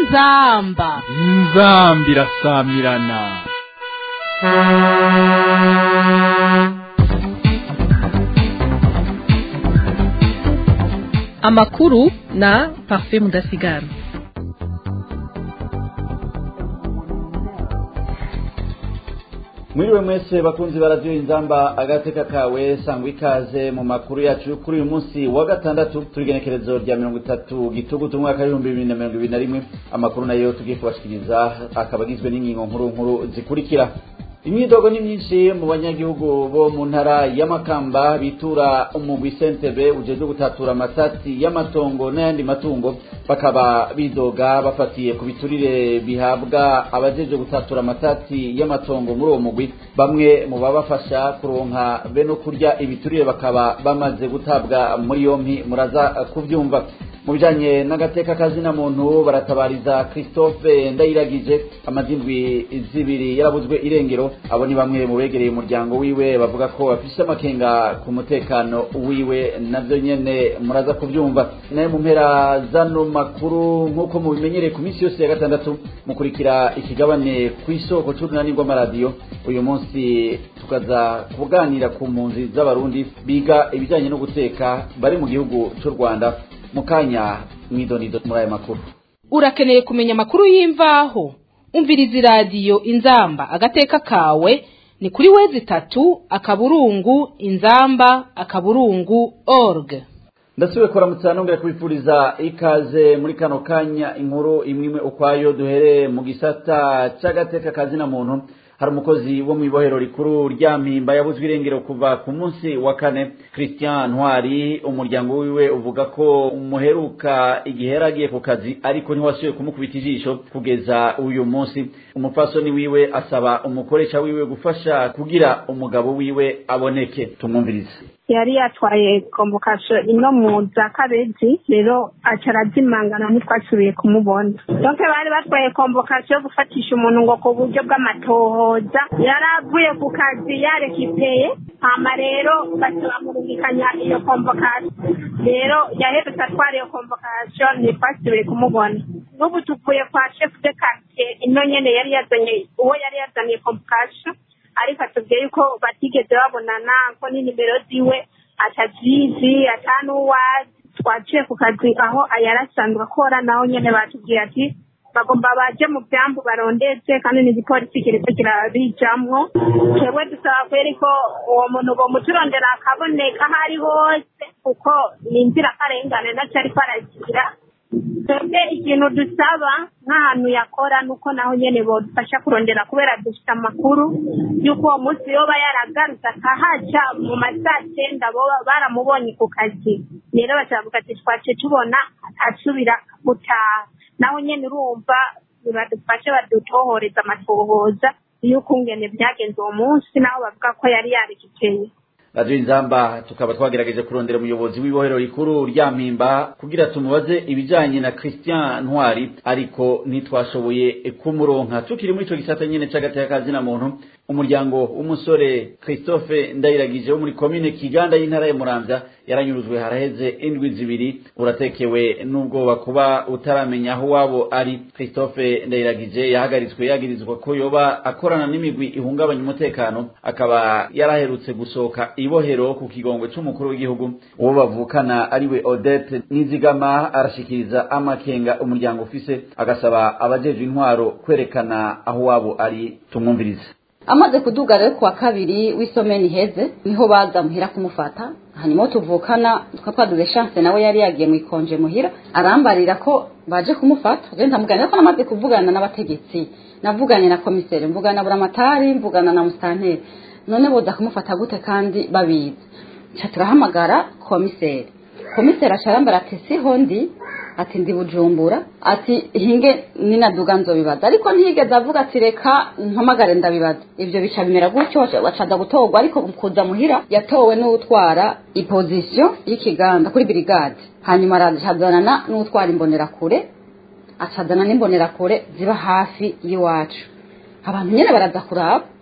inzamba inzambi irasamirana amakuru na parfait mudasigara mwiriwe mwese bakunzi baradiyo inzamba agateka kawe sangwa ikaze mu makuru yacu kuri uyu munsi wa gatandatu turigenekerezo rya mirongo itatu gitugutu umwaka w'ibihumbi bibiri na mirongo ibiri na rimwe amakuru nayo tugiye kubashikiriza akaba agizwe n'ingingo nkuru nkuru zikurikira imyidogo ni myinshi mu banyagihugu bo mu ntara y'amakamba bitura umugwi sentebe ujejwe gutatura amatati y'amatongo n'ayandi matungo bakaba bidoga bafatiye ku biturire bihabwa abajejwe gutatura amatati y'amatongo muri uwo mugwi bamwe mu babafasha kuronka be no kurya ibiturire bakaba bamaze gutabwa muri yompi muraza kubyumva mu bijanye n'agateka kazina muntu baratabariza christophe ndayiragije amazindwi zibiri yarabuzwe irengero abo ni bamwe mu begereye umuryango wiwe bavuga ko bafise amakenga ku mutekano wiwe navyo nyene muraza kuvyumva naye mu mpera zano makuru nk'uko mubimenyereye ku minsi yose ya gatandatu mukurikira ikigabane kw'isoko c'urunani rw'amaradiyo uyu munsi tukaza kuganira ku mpunzi z'abarundi biga ibijanye no guteka bari mu gihugu c'u rwanda mukanya mwidonido muri aya makuru urakeneye kumenya amakuru y'imvaho umviriza iradiyo inzamba agateka kawe ni kuri wezi itatu akaburungu inzamba akaburungu org ndasubiye kuramutsa nongera kubipfuriza ikaze muri kano kanya inkuru imwe imwe ukwayo duhereye mu gisata c'agateka kazina muntu hari umukozi wo mu ibohero rikuru rya mpimba yabuzwe irengero kuva ku munsi wa kane christian ntwari umuryango wiwe uvuga ko umuheruka igihe yari agiye ku kazi ariko ntiwasubiye kumukubita ijisho kugeza uyu munsi umupfasoni wiwe asaba umukoresha wiwe gufasha kugira umugabo wiwe aboneke tumwumvirize yari yatwaye komvokasiyo ino mu za kabezi rero aca arazimangana ntitwasubiye kumubona donke bari batwaye komvokasiyo yo gufatisha umuntu ngo ku buryo bw'amatohoza yari avuye ku kazi yarekipeye hama rero bamurungikanya iyo komvokasiyo rero yaherutse atwara iyo komvokasiyo ntitwasubiye kumubona n'ubu tuvuye kwa shefu de karitsiye ino nyene yari yazanye uwo yari yazaniye komvokasiyo ariko atubwiye yuko batigeze babonana ko n'inimero ziwe atazizi atanuwazi twaciye ku kazi aho yari asanzwe akora naho nyene batubwiye ati bagomba baje mu byambu barondetse kandi n'igipolisi kiriko kirabijamwo twebwe dusaba kweri ko uwo muntu bomuturondera akaboneka aho ari hose kuko ni inzirakarengane naco ariko aragira twebwe ikintu dusaba nk'ahantu yakora nuko naho nyene bodufasha kurondera kubera dufite amakuru y'uko uwo munsi yoba yaragarutse akahaca mu masaa cyenda boba baramubonye ku kazi rero bakavuga ati twace tubona asubira gutaha naho nyene urumva badufashe badutohoreza amatohoza y'uko ngene byagenze uwo munsi naho bavuga ko yari yarikikeye radiyo inzamba tukaba twagerageje kurondera umuyobozi w'ibohero rikuru rya mpimba kugira tumubaze ibijanye na christian ntwari ariko ntitwashoboye kumuronka tukiri muri ico gisata nyene c'agateka kazina muntu umuryango w'umusore christophe ndayiragije wo muri komine kiganda y'intara ya muramvya yaranyurujwe haraheze indwi zibiri uratekewe n'ubwoba kuba utaramenya aho wabo ari christophe ndayiragije yahagaritswe yagirizwa ko yoba akorana n'imigwi ihungabanya umutekano akaba yaraherutse gusohoka ibohero ku kigongo c'umukuru w'igihugu uwo bavukana ariwe odette nizigama arashikiriza amakenga umuryango ufise agasaba abajejwe intwaro kwerekana aho wabo ari tumwumvirize amaze kuduga rero kuwa kabiri w'isomeni iheze niho baza muhira kumufata hanyuma tuvukana tukaba twaduze chance nawe yari yagiye mu ikonje muhira arambarira ko baje kumufata je ndamuganira ko namaze kuvugana n'abategetsi navuganye na komiseri mvugana na buramatari mvugana na mustanteri none boza kumufata gute kandi babizi ca turahamagara komiseri komiseri acarambara ati siho ndi ati ndi bujumbura ati hinge ninaduga nzobibaza ariko ntiyigeze avuga ati reka mpamagare ndabibaza ivyo bica bimera gutyo bacaza gutorwa ariko kuza muhira yatowe n'utwara ipozisiyo y'ikiganda kuri birigade hanyuma aracazanana n'utwara imbonerakure acazana n'imbonerakure ziba hafi y'iwacu abantu nyene baraza kuraba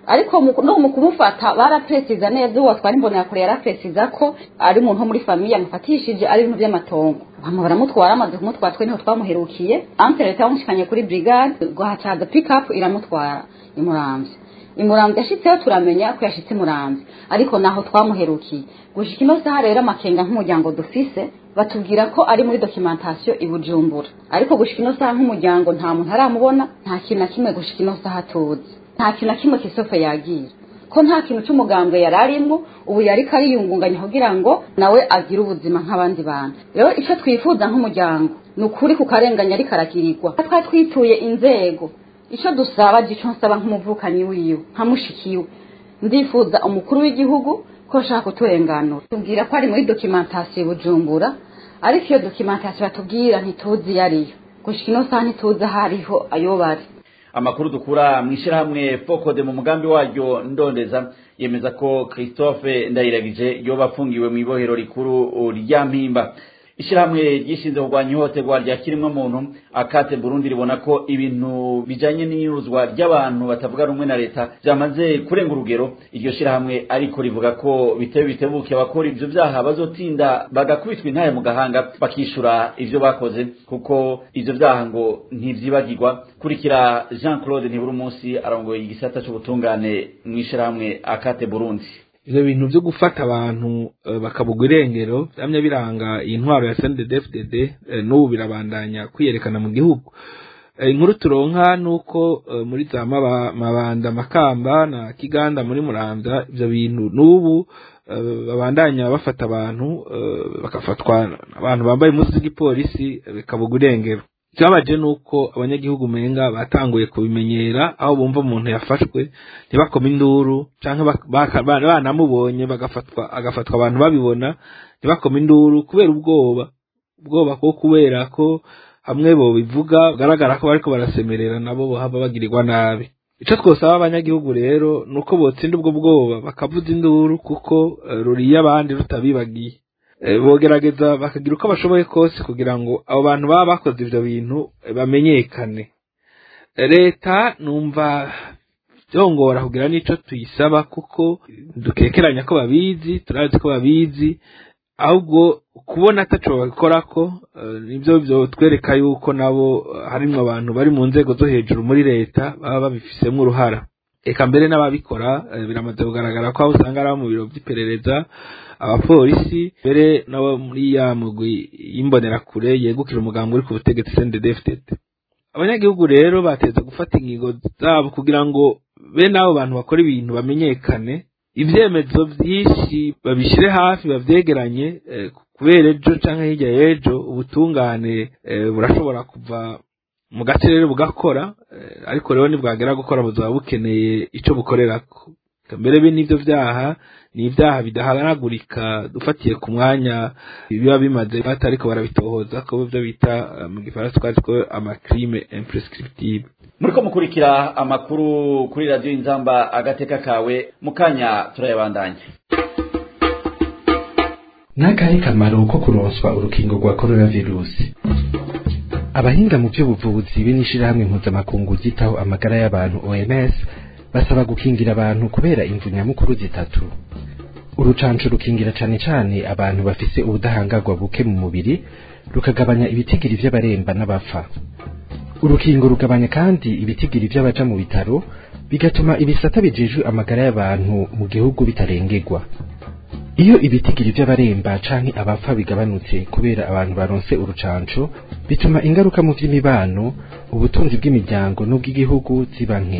ariko mu- no mu kumufata barapresiza neza uwo watwara imbonerakure yarapresiza ko ari umuntu wo muri famiye amufatishije ari ibintu by'amatongo hama baramutwara amaze kumutwara twe niho twamuherukiye anse leta yamushikanye kuri brigade guhacaza pick up iramutwara imuramvye imuramvye ashitseho turamenya ko yashitse imuramvye ariko naho twamuherukiye gushika ino saha rero amakenga nk'umuryango dufise batubwira ko ari muri documentation i Bujumbura ariko gushika ino saha nk'umuryango nta muntu aramubona nta kintu na kimwe gushika ino saha tuzi nta kintu na kimwe kisofe yagira ko nta kintu c'umugambwe yari arimwo ubu yariko ariyungunganya kugira ngo nawe agire ubuzima nk'abandi bantu rero ico twifuza nk'umuryango ni ukuri ku karenganya ariko aragirirwa twari twituye inzego ico dusaba gico nsaba nk'umuvukanyi wiwe nka mushikiwe ndifuza umukuru w'igihugu ko ashaka kuturenganura tubwira ko ari muri documentation i bujumbura ariko iyo documentation batubwira ntituzi iyo ariyo gushika ino saha ntituzi aho ariho ayo bari amakuru dukura mu ishyirahamwe fokode mu mugambi waryo ndondeza yemeza ko christophe ndayiragije yoba afungiwe mu ibohero rikuru rya mpimba ishyirahamwe ryishinze kurwanya ihohoterwa rya kiremwamuntu akate burundi ribona ko ibintu bijanye n'inyuruzwa ry'abantu batavuga rumwe na leta byamaze kurenga urugero iryo shyirahamwe ariko rivuga ko bitewe bitebuke abakora ivyo vyaha bazotinda bagakubitwa intaye mu gahanga bakishura ivyo bakoze kuko ivyo vyaha ngo ntivyibagirwa kurikira jean claude ntibura umunsi arongoye igisata c'ubutungane mw'ishyirahamwe akate burundi ivyo bintu vyo gufata abantu eh, bakabugwa irengero vyamye biranga iyi ntwaro ya CNDD-FDD eh, n'ubu birabandanya kwiyerekana mu gihugu Eh, inkuru turonka nuko eh, muri za Maba- mabanda makamba na kiganda muri muramvya ivyo bintu n'ubu eh, babandanya bafata abantu eh, bakafatwa abantu bambaye impuzu z'igipolisi eh, bikabugwa irengero ikibabaje nuko abanyagihugu umenga batanguye kubimenyera aho bumva umuntu yafashwe ntibakome induru canke bak- baka- ba- banamubonye bagafatwa agafatwa abantu babibona ntibakome induru kubera ubwoba ubwoba ko kubera ko hamwe bo bivuga bigaragara ko bariko barasemerera nabo bohava bagirirwa nabi ico twosaba abanyagihugu rero nuko botsinda ubwo bwoba bakavuza induru kuko eh, ruriye abandi rutabibagiye Eh, bogerageza bakagira uko bashoboye kose kugira ngo abo bantu baba bakoze ivyo bintu eh, bamenyekane Eh, leta numva byongora kugira n'ico tuyisaba kuko dukekeranya ko babizi turazi ko babizi ahubwo kubona ataco babikorako eh, nivyo vyotwereka yuko nabo eh, harimwo abantu bari mu nzego zo hejuru muri leta baba babifisemwo uruhara eka mbere n'ababikora eh, biramaze kugaragara ko aho usanga ari abo mu biro vy'iperereza abapolisi mbere nabo muri ya mugwi y'imbonerakure yegukira umugambi uri ku butegetsi CNDD-FDD abanyagihugu rero bateza gufata ingingo zabo kugira ngo bene abo bantu bakora ibintu bamenyekane ivyemezo vyinshi babishire hafi bavyegeranye eh, kubera ejo canke hirya y'ejo ubutungane eh, burashobora kuva mu gace rero bugakora eh, ariko rero nibwagera gukora buzaba bukeneye ico bukorerako mbere be n'ivyo vyaha ni ivyaha bidahanagurika dufatiye ku mwanya biba bimaze batariko barabitohoza ko byo bita eh, mu gifaransa twazi ko amacrime imprescriptible muriko mukurikira amakuru kuri radiyo inzamba agateka kawe mu kanya turayabandanya n'akahe kamaro ko kuronswa urukingo rwa coronavirusi abahinga mu by'ubuvuzi be n'ishirahamwe mpuzamakungu ryitaho amagara y'abantu oms basaba gukingira abantu kubera imvu nyamukuru zitatu urucanco rukingira cane cane abantu bafise ubudahangarwa buke mu mubiri rukagabanya ibitigiri vy'abaremba n'abapfa urukingo rugabanya kandi ibitigiri vy'abaja mu bitaro bigatuma ibisata bijejwe amagara y'abantu mu gihugu bitarengerwa iyo ibitigiri vy'abaremba canke abapfa bigabanutse kubera abantu baronse urucanco bituma ingaruka mu vy'imibano ubutunzi bw'imiryango n'ubw'igihugu ziba nke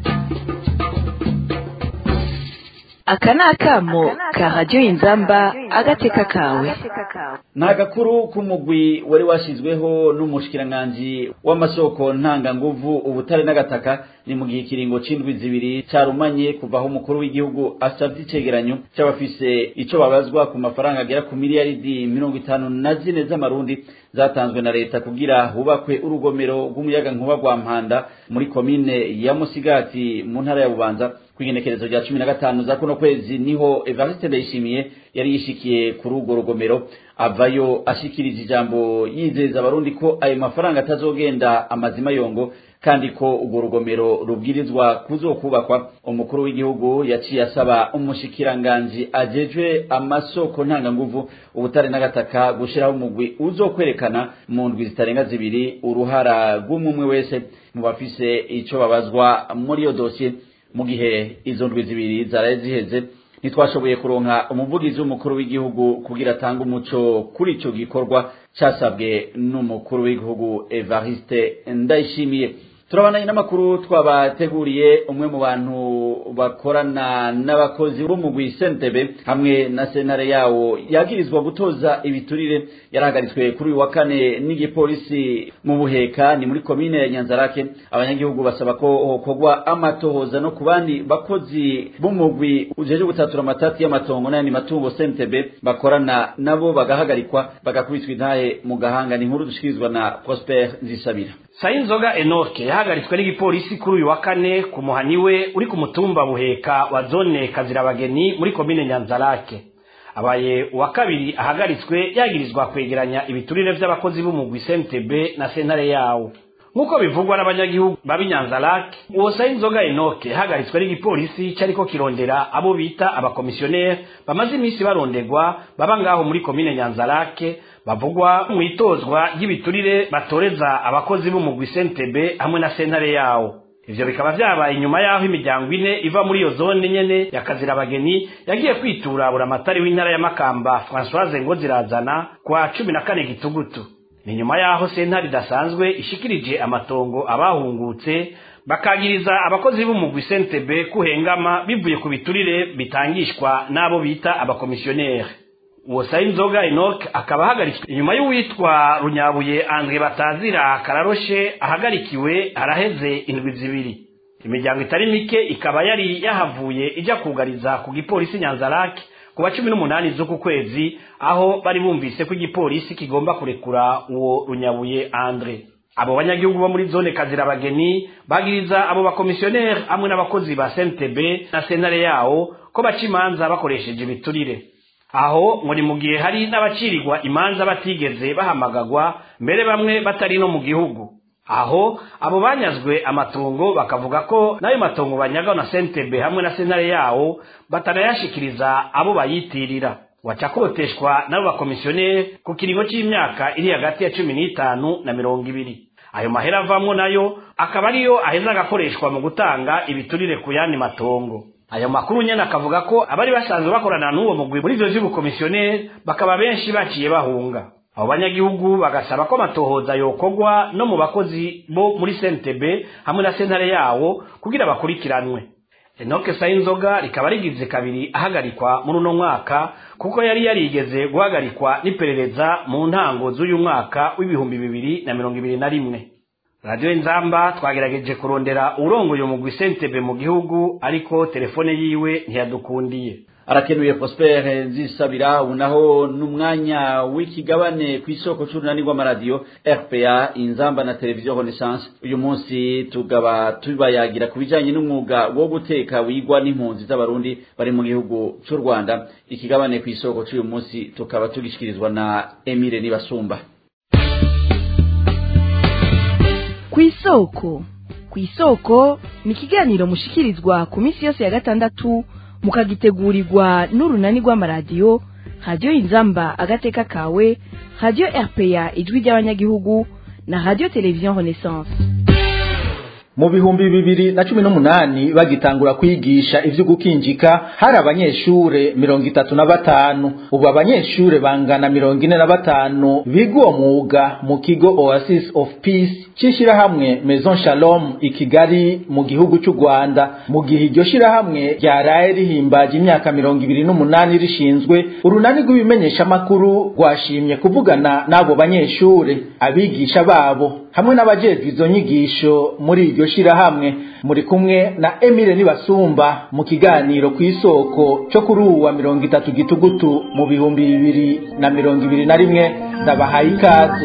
aka ni akamo ka radiyo inzamba agateka kawe ni agakuru k'umugwi wari washyizweho n'umushikiranganji w'amasoko ntanganguvu ubutare n'agataka ni mu gihe ikiringo c'indwi zibiri carumanye kuva aho umukuru w'igihugu asavye icegeranyo c'abafise ico babazwa ku mafaranga agera ku miliyaridi mirongo itanu na zine z'amarundi zatanzwe na leta kugira hubakwe urugomero rw'umuyagankuba rwa mpanda muri komine ya musigati mu ntara ya bubanza kw'igenekerezo rya cumi na gatanu za kuno kwezi niho evariste ndayishimiye yari yishikiye kuri urwo rugomero avayo ashikiriza ijambo yizeza abarundi ko ayo mafaranga atazogenda amazima yongo kandi ko urwo rugomero rubwirizwa kuzokubakwa umukuru w'igihugu yaciye asaba umushikiranganji ajejwe amasoko ntanganguvu ubutare n'agataka gushiraho umugwi uzokwerekana mu ndwi zitarenga zibiri uruhara rw'umwe wese mu bafise ico babazwa muri iyo dosiye mu gihe izo ndwi zibiri zaraye ziheze ntitwashoboye kuronka umuvugizi w'umukuru w'igihugu kugira atange umuco kuri ico gikorwa casabwe n'umukuru w'igihugu Evariste Ndayishimiye turabandanye n'amakuru twabateguriye umwe mu bantu bakorana n'abakozi b'umugwi sentebe hamwe na sentare yawo yagirizwa gutoza ibiturire yarahagaritswe kuri uyu wa kane n'igipolisi mu buheka ni muri komine ya nyanzarake abanyagihugu basaba ko hokorwa amatohoza no ku bandi bakozi b'umugwi ujeje gutatura amatati y'amatongo n'ayandi matungo sentebe bakorana nabo bagahagarikwa bagakubitwa intahe mu gahanga ni inkuru dushikirizwa na prosper nzisabira sayinzoga enoke yahagaritswe n'igipolisi kuri uyu wa kane ku muhani we uri ku mutumba buheka wa zone kazirabageni muri komine nyanzarake abaye uwa kabiri ahagaritswe yagirizwa kwegeranya ibiturire vy'abakozi b'umugwi sentebe na sentare yawo nk'uko bivugwa n'abanyagihugu b'abinyanzarake uwo sayinzoga enoke yahagaritswe n'igipolisi cariko kirondera abo bita abakomisiyoneri bamaze iminsi barondegwa baba ngaho muri komine nyanzarake bavugwa mu itozwa ry'ibiturire batoreza abakozi b'umugwi sentebe hamwe na sentare yawo ivyo bikaba vyabaye inyuma y'aho imiryango ine iva muri iyo zone nyene ya kazirabageni yagiye kwitura buramatari w'intara ya makamba francoise ngo zirazana kwa cumi na kane gitugutu ni nyuma y'aho sentare idasanzwe ishikirije amatongo abahungutse bakagiriza abakozi b'umugwi sentebe kuhengama bivuye ku biturire bitangishwa n'abo bita abakomisiyoneri uwo sayinzoga enoke akaba ahagaritswe inyuma y'uwitwa runyabuye andre batazira kararoshe ahagarikiwe haraheze indwi zibiri imiryango itari mike ikaba yari yahavuye ijya kugariza ku gipolisi nyanzarake ku wa cumi n'umunani z'uku kwezi aho bari bumvise ko igipolisi kigomba kurekura uwo runyabuye andre abo banyagihugu bo muri zone kazirabageni bagiriza abo bakomisiyoneri hamwe n'abakozi ba sentebe na sentare yawo ko baca imanza bakoresheje ibiturire aho ngo ni mu gihe hari n'abacirirwa imanza batigeze bahamagagwa mbere bamwe batari no mu gihugu aho abo banyazwe amatongo bakavuga ko n'ayo matongo banyagaho na sentebe hamwe na sentare yawo batanayashikiriza abo bayitirira waca koteshwa n'abo bakomisiyoneri ku kiringo c'imyaka iri hagati ya cumi n'itanu na mirongo ibiri ayo mahera avamwo nayo akaba ariyo aheza agakoreshwa mu gutanga ibiturire ku yandi matongo ayo makuru nyene akavuga ko abari basanzwe bakorana n'uwo mugwi muri ivyo vy'ubukomisiyoneri bakaba benshi baciye bahunga abo banyagihugu bagasaba ko amatohoza yokorwa no mu bakozi bo muri sentebe hamwe na sentare yawo kugira bakurikiranwe enoke sayinzoga rikaba rigize kabiri ahagarikwa muri uno mwaka kuko yari yarigeze guhagarikwa n'iperereza mu ntango z'uyu mwaka w'ibihumbi bibiri na mirongo ibiri na rimwe radiyo nzamba twagerageje kurondera urongoye umugwi sentebe mu gihugu ariko telefone yiwe ntiyadukundiye arakenuye Prosper nzisabira ubu naho n'umwanya w'ikigabane ku isoko c'urunani rw'amaradiyo RPA inzamba na televiziyo Renaissance uyu munsi tugaba tubayagira ku bijanye n'umwuga wo guteka wigwa n'impunzi z'abarundi bari mu gihugu c'u Rwanda ikigabane ku isoko c'uyu munsi tukaba tugishikirizwa na Emile Nibasumba ku isoko ku isoko ni ikiganiro mushikirizwa ku minsi yose ya gatandatu mukagitegurirwa n'urunani rw'amaradiyo radiyo inzamba agateka kawe radiyo rpa ijwi ry'abanyagihugu na radiyo televiziyo renaissance mu bihumbi bibiri na cumi n'umunani bagitangura kwigisha ivyo gukinjika hari abanyeshure mirongo itatu na batanu ubu abanyeshure bangana mirongo ine na batanu biga uwo mwuga mu kigo oasis of peace c'ishirahamwe maison shalom i kigali mu gihugu c'u rwanda mu gihe iryo shirahamwe ryaraye rihimbaje imyaka mirongo ibiri n'umunani rishinzwe urunani rw'ibimenyeshamakuru rwashimye kuvugana n'abo banyeshure abigisha babo hamwe n'abajejwe izo nyigisho muri iryo shirahamwe muri kumwe na Emile Nibasumba mu kiganiro ku isoko cyo kuri ubu wa mirongo itatu gitugutu mu bihumbi bibiri na mirongo ibiri na rimwe ndabahaye ikaze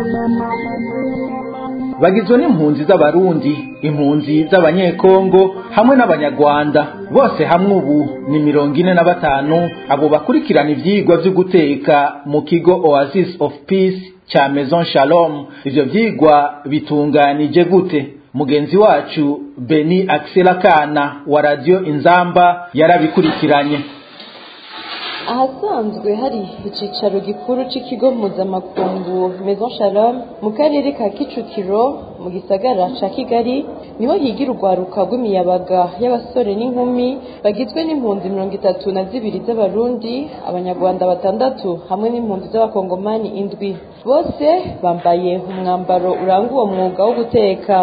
bagizwe n'impunzi z'abarundi impunzi z'abanyekongo hamwe n'abanyarwanda bose hamwe ubu ni mirongo ine na batanu abo bakurikirana ivyigwa vyo guteka mu kigo Oasis of Peace cha Maison Shalom ivyo vyigwa bitunganije gute mugenzi wacu beni akiserakana wa radiyo inzamba yarabikurikiranye ahasanzwe hari icyicaro gikuru cy'ikigo mpuzamakungu maison shalom mu karere ka kicukiro mu gisagara ca kigali niho higira urwaruka rw'imiyabaga y'abasore n'inkumi bagizwe n'impunzi mirongo itatu na zibiri z'abarundi abanyarwanda batandatu hamwe n'impunzi z'abakongomani indwi bose bambaye umwambaro uranga uwo mwuga wo guteka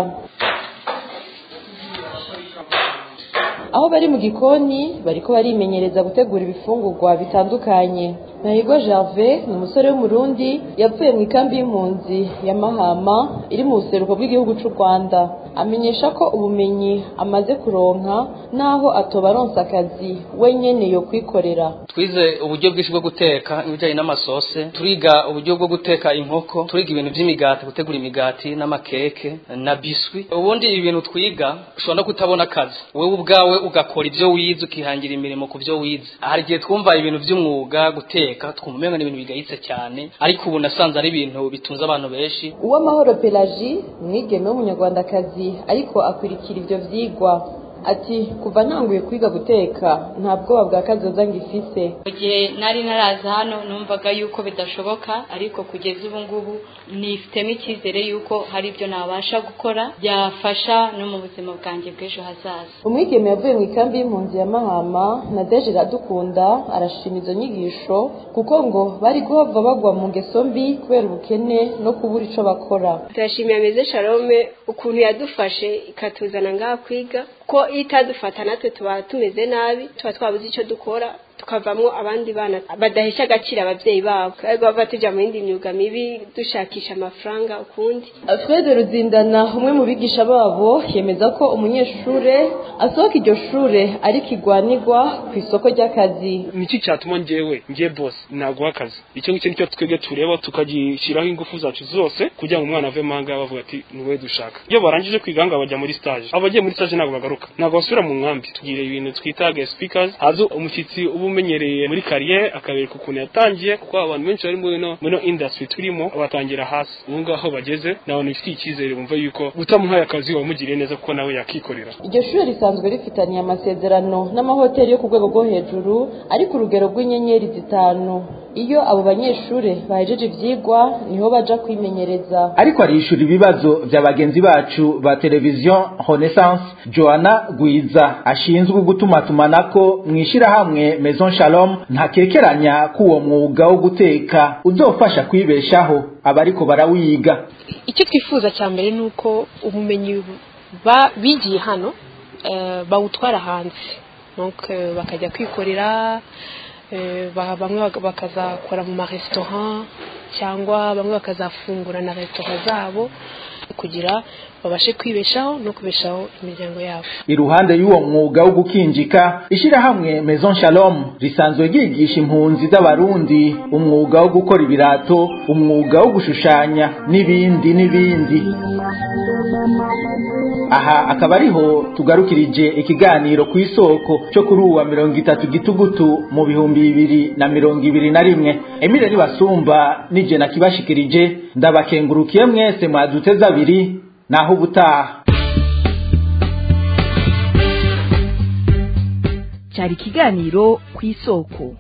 aho bari mu gikoni bariko barimenyereza gutegura ibifungurwa bitandukanye Nahigo Gervais ni umusore w'umurundi yavuye mu ikambi y'impunzi ya Mahama iri mu buseruko bw'igihugu cy'u Rwanda amenyesha ko ubumenyi amaze kuronka naho atoba aronsa akazi wenyene yo kwikorera twize uburyo bwinshi bwo guteka ibijyanye n'amasose turiga uburyo bwo guteka inkoko turiga ibintu by'imigati gutegura imigati n'amakeke na biswi ubundi ibintu twiga ushobora no kutabona akazi wowe ubwawe ugakora ibyo wize ukihangira imirimo ku byo wize hari igihe twumva ibintu by'umwuga guteka twumva umenga ni ibintu bigayitse cyane ariko ubu nasanze ari ibintu bitunze abantu benshi uwamahoro pelagie umwigeme w'umunyarwandakazi ariko akurikira ibyo vyigwa ati kuva ntanguye kwiga guteka nta bwoba bwa kazoza ngifise mu gihe nari naraza hano numvaga yuko bidashoboka ariko kugeza ubu ngubu nifitemo icyizere yuko hari ibyo nabasha gukora byafasha no mu buzima bwanjye bw'ejo hazaza umwigeme yavuye mu ikambi y'impunzi ya mahama na deje iradukunda arashima izo nyigisho kuko ngo bari guhava bagwa mu ngeso mbi kubera ubukene no kubura ico bakora turashimiye meze shalome ukuntu yadufashe ikatuzana ngaha kwiga ko iyo itadufata natwe tuba tumeze nabi tuba twabuze icyo dukora tukavamo abandi bana badahesha agaciro ababyeyi babo bava tujya mu yindi myuga mibi dushakisha amafaranga ukundi Fred Ruzindana umwe mu bigisha babo yemeza ko umunyeshure asohoka iryo shure ariko igwanirwa ku isoko ry'akazi niki cyatuma njyewe njye boss naguha akazi icyo ngicyo nicyo twebwe tureba tukagishyiraho ingufu zacu zose kugira ngo umwana ave mahanga bavuga ati niwe dushaka iyo barangije kwiga ngo bajya muri stage abagiye muri stage ntabwo bagaruka ntabwo basubira mu nkambi tugira ibintu twita guest speakers haza umushyitsi uba umenyereye muri kariyeri akabereka ukuntu yatangiye kuko abantu benshi bari muri no muri industry turimo batangira hasi ubu ngaho bageze ni abantu bifitiye icyizere bumva yuko utamuhaye akazi wamugiriye neza kuko nawe yakikorera iryo shuri risanzwe rifitaniye amasezerano n'amahoteli yo ku rwego rwo hejuru ari ku rugero rw'inyenyeri zitanu iyo abo banyeshuri bahejeje ivyigwa niho baja kwimenyereza ariko arishura ibibazo vya bagenzi bacu ba televiziyo renaissance joana gwiza ashinzwe gutumatumanako mw'ishirahamwe maison shalom ntakekeranya ko uwo mwuga wo guteka uzofasha kwibeshaho abariko barawiga icyo twifuza cya mbere ni uko ubumenyi bigiye hano bawutwara hanze bakajya kwikorera bamwe bakazakora mu maresitora cyangwa bamwe bakazafungura na resitora zabo kugira babashe kwibeshaho no kubeshaho imiryango yabo iruhande y'uwo mwuga wo gukinjika ishyirahamwe maison shalom risanzwe ryigisha impunzi z'abarundi umwuga wo gukora ibirato umwuga wo gushushanya n'ibindi n'ibindi aha akaba ariho tugarukirije ikiganiro ku isoko cyo kuri uwa mirongo itatu gitugutu mu bihumbi bibiri na mirongo ibiri na rimwe emile nibasumba nije nakibashikirije ndabakengurukiye mwese mwaduteze abiri naho ubutaha cyari ikiganiro ku isoko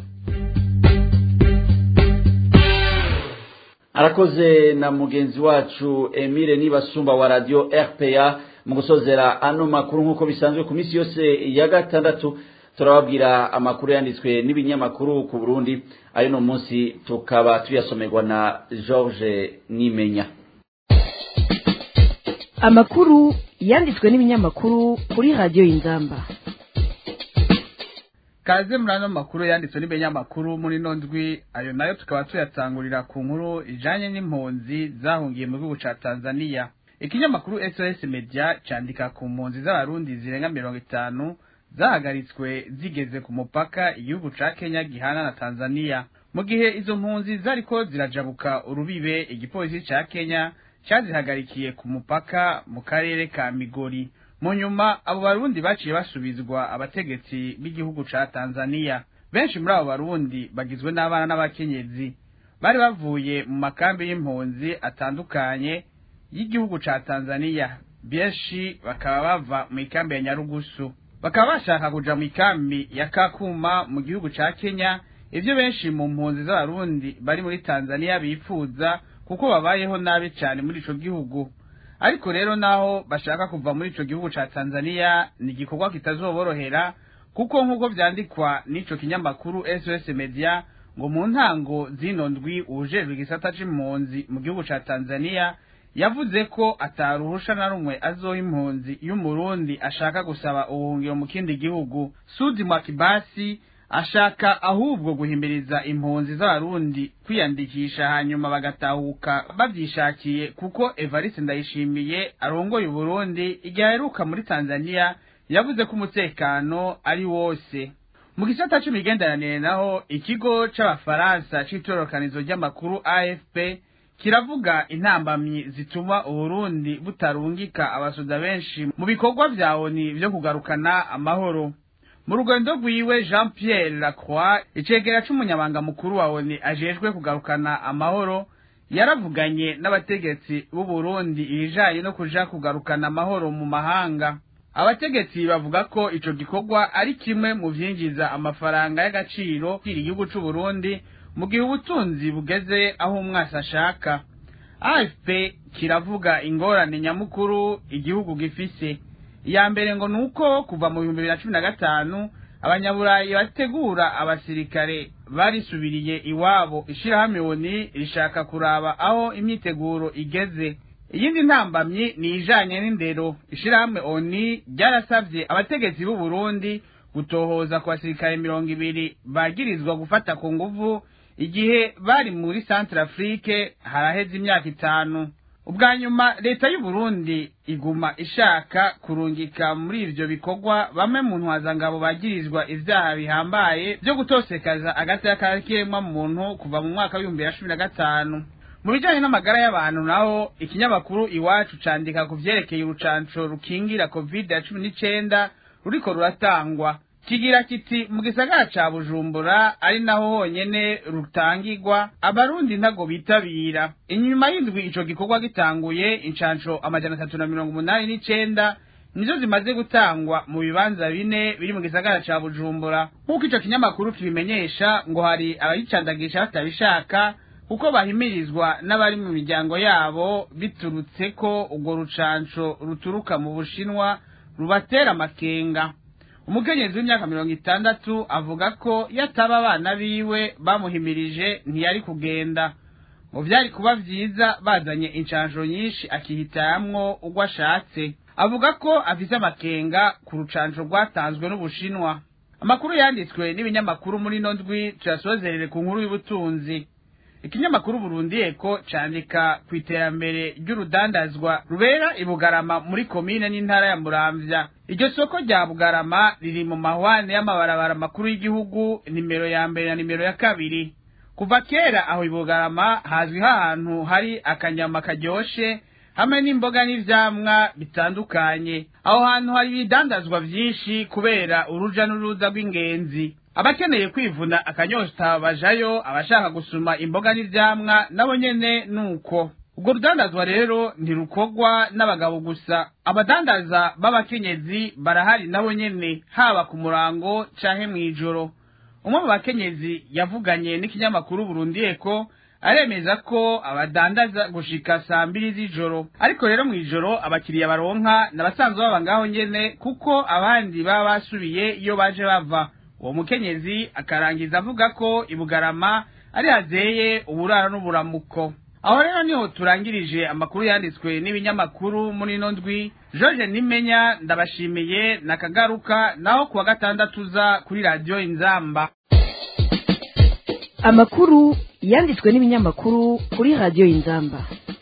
arakoze na mugenzi wacu emile nibasumba wa radio rpa mu gusozera ano makuru nk'uko bisanzwe ku minsi yose ya gatandatu turababwira amakuru yanditswe n'ibinyamakuru ku burundi ayo no munsi tukaba tuyasomerwa na george nimenya amakuru yanditswe n'ibinyamakuru kuri radiyo y'inzamba kaze muri ano makuru yanditswe n'ibinyamakuru muri ino ndwi ayo nayo tukaba tuyatangurira ku nkuru ijanye n'impunzi zahungiye mu gihugu ca tanzania ikinyamakuru sos media candika ku mpunzi z'abarundi zirenga mirongo itanu zahagaritswe zigeze ku mupaka igihugu ca kenya gihana na tanzania mu gihe izo mpunzi zariko zirajabuka urubibe igipolisi ca kenya cyazihagarikiye ku mupaka mu karere ka migori mu nyuma abo barundi baciye basubizwa abategetsi b'igihugu ca tanzania benshi muri abo barundi bagizwe n'abana n'abakenyezi bari bavuye mu makambi y'impunzi atandukanye y'igihugu ca tanzania benshi bakaba bava mu ikambi ya nyarugusu bakaba bashaka kuja mu ikambi ya kakuma mu gihugu ca kenya ivyo benshi mu mpunzi z'abarundi bari muri tanzania bifuza kuko babayeho nabi cane muri ico gihugu ariko rero naho bashaka kuva muri ico gihugu ca tanzania ni igikorwa kitazoborohera kuko nk'uko vyandikwa n'ico kinyamakuru sos media ngo mu ntango zino ndwi uwujejwe igisata c'impunzi mu gihugu ca tanzania yavuze ko ataruhusha na rumwe azoha impunzi y'umurundi ashaka gusaba ubuhungiro mu kindi gihugu sudi mwakibasi ashaka ahubwo guhimiriza impunzi z'abarundi kwiyandikisha hanyuma bagatahuka bavyishakiye kuko evariste ndayishimiye arongoye uburundi igihe aheruka muri tanzania yavuze ko umutekano ari wose mu gisata c'imigenderanire naho ikigo c'abafaransa c'itororokanizo ry'amakuru afp kiravuga intambamyi zituma uburundi butarungika abasoda benshi mu bikorwa vya oni vyo kugarukana amahoro mu rugendo rwiwe jean pierre lacroix icegera c'umunyabanga mukuru wa oni ajejwe kugarukana amahoro yaravuganye n'abategetsi b'uburundi ibijanye no kuja kugarukana amahoro mu mahanga abategetsi bavuga ko ico gikorwa ari kimwe mu vyinjiza amafaranga y'agaciro kiri igihugu c'uburundi mu gihe ubutunzi bugeze aho umwasi ashaka afp kiravuga ingorane nyamukuru igihugu gifise iya mbere ngo ni uko kuva mu bihumbi bibiri na cumi na gatanu abanyaburayi bategura abasirikare barisubiriye iwabo ishirahamwe oni rishaka kuraba aho imyiteguro igeze iyindi ntambamyi ni ijanye n'indero ishirahamwe oni ryarasavye abategetsi b'u Burundi gutohoza ku basirikare mirongo ibiri bagirizwa gufata ku nguvu igihe bari muri centre afrique haraheze imyaka itanu ubwa nyuma leta y'u Burundi iguma ishaka kurungika muri ivyo bikorwa bamwe mu ntwazangabo bagirizwa ivyaha bihambaye vyo gutosekaza agateka kiremwa muntu kuva mu mwaka w'ibihumbi bibiri na cumi na gatanu mu bijanye n'amagara y'abantu naho ikinyamakuru iwacu candika ku vyerekeye urucanco rukingira covid ya cumi n'icenda ruriko ruratangwa kigira kiti mu gisagara ca bujumbura ari naho honyene rutangirwa abarundi ntago bitabira inyuma y'indwi ico gikorwa gitanguye incanco amajana atatu na mirongo umunani n'icenda nizo zimaze gutangwa mu bibanza bine biri mu gisagara ca bujumbura nk'uko ico kinyamakuru kibimenyesha ngo hari abayicandagisha batabishaka kuko bahimirizwa n'abari mu miryango yabo biturutse ko urwo rucanco ruturuka mu bushinwa rubatera amakenga umukenyezi w'imyaka mirongo itandatu avuga ko yataba abana biwe bamuhimirije ntiyari kugenda ngo vyari kuba vyiza bazanye incanjo nyinshi akihitamwo urwo ashatse avuga ko afise amakenga ku rucanco rwatanzwe n'ubushinwa amakuru yanditswe n'ibinyamakuru muri ino ndwi tuyasozerere ku nkuru y'ubutunzi ikinyamakuru Burundi eko candika ku iterambere ry'urudandazwa rubera i Bugarama muri komine n'intara ya Muramvya iryo soko rya Bugarama riri mu mahwane y'amabarabara makuru y'igihugu nimero ya mbere na nimero ya kabiri kuva kera aho i Bugarama hazwi ahantu hari akanyama karyoshe hamwe n'imboga n'ivyamwa bitandukanye aho hantu hari ibidandazwa vyinshi kubera uruja n'uruza rw'ingenzi abakeneye kwivuna akanyosha bajayo abashaka gusuma imboga n'ivyamwa nabo nyene nuko ubwo rudandazwa rero ntirukorwa n'abagabo gusa abadandaza b'abakenyezi barahari nabo nyene haba ku murango canke mw'ijoro umwe mu bakenyezi yavuganye n'ikinyamakuru Burundi Eko aremeza ko abadandaza gushika saa mbiri z'ijoro ariko rero mw'ijoro abakiriya baronka n'abasanzwe baba ngaho nyene kuko abandi baba basubiye iyo baje bava uwo mukenyezi akarangiza avuga ko ibugarama ari hazeye uburaro n'uburamuko aho rero niho turangirije amakuru yanditswe n'ibinyamakuru muri ino ndwi george nimenya ndabashimiye nakagaruka naho kuwa gatandatu uza kuri radiyo inzamba amakuru yanditswe n'ibinyamakuru kuri radiyo inzamba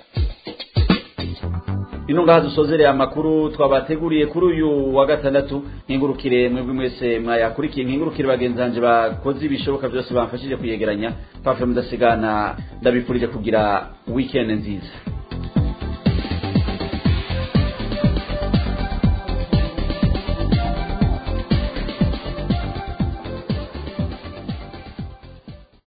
ino ngaha dusozereye amakuru twabateguriye kuri uyu wa gatandatu nkingurukire mwebwe mwese mwayakurikiye nkingurukire bagenzanje bakoze ibishoboka byose bamfashije kuyegeranya pafe mudasigana ndabifurije kugira weekend nziza